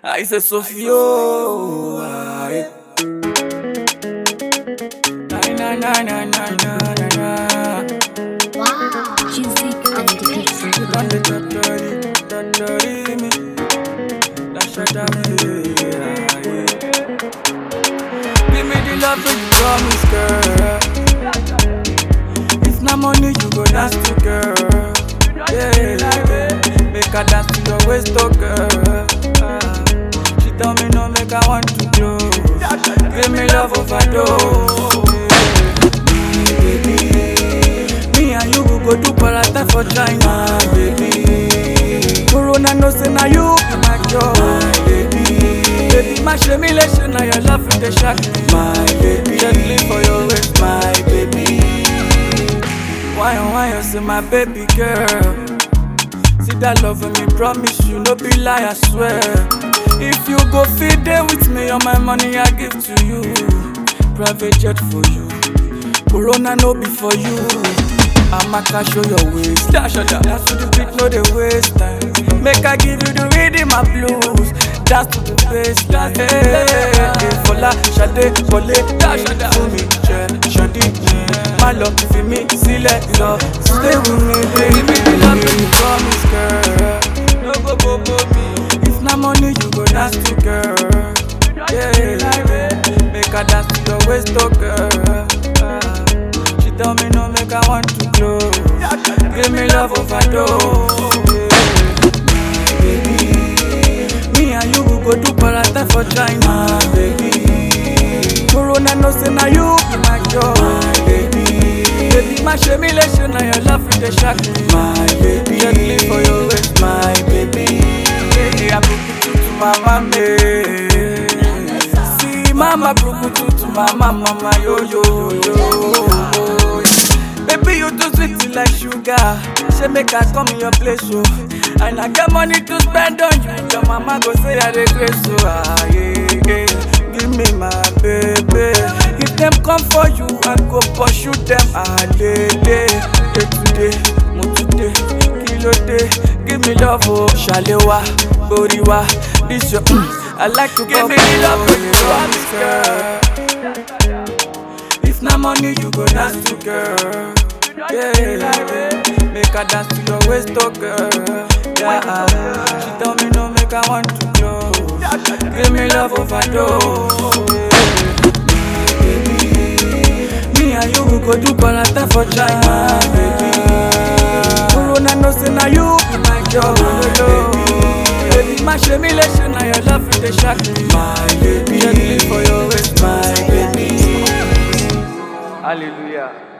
I say Sofio. aye. Na na na na na na na na. Wow. Music and education. You done the totori, totori me. Dash it down me. aye. Give me the love that you promise, girl. If na money, you go dance to girl. Yeah, make her dance to your waist, oh girl. Ah. She tell me no, make I want to do. Give me love overdose. Yeah. Baby, me and you go go do parata for China, baby. Corona no say na you be my joy, my baby. Baby, my shame relation, now your love in the shack, my baby. Gently for your waist, my baby. Why oh why you say my baby girl? See that love in me, promise you, no be lie, I swear. If you go feed there with me, all my money I give to you. Private jet for you. Corona no be for you. I'ma cash show your waist. Dash or Dance to the beat, no they waste time. Make I give you the rhythm my blues. Dance to the bassline. Hey, hey, Fola, Shade, Wole, dash or Fún mi jẹ, Shadi, má lọ fi mí sílẹ̀ lọ. Stay with me, baby, baby, love me, promise, girl. No go bobo me. If na money, you go dance to girl. Yeah, make her dance to your waist, oh girl. Ah. She tell me no, make I want to close. Give me love overdose. Baby, me and you go go do parata for China, baby. Corona no say na you be my joy, baby. Baby, my shame relation, now your love in the shack, my baby. Gently for your waist, my baby. Hey, I broke you to my mama. See, mama broke you to mama, mama, yo, yo, yo, yo. Baby, you too sweet like sugar. Say make I come in your place, oh. And I get money to spend on you. Your mama go say I regret, so ah, yeah, yeah. Give me my baby. If them come for you, I go pursue them. Ah, day, day, day today, mo today, kilo day. Give me love, oh, shalewa, boriwa. This your, I like to give me the love, oh, you promise, girl. If na money, you go dance to girl. Yeah, make her dance to your waist, oh girl. Yeah, she tell me no, make I want to close. Give me love overdose. Yeah, baby, me and you go do parata for China, baby. Corona no say na you be my job, baby. Baby, my shame relation, now your love in the shack, my baby. Gently for your waist, my baby. Hallelujah.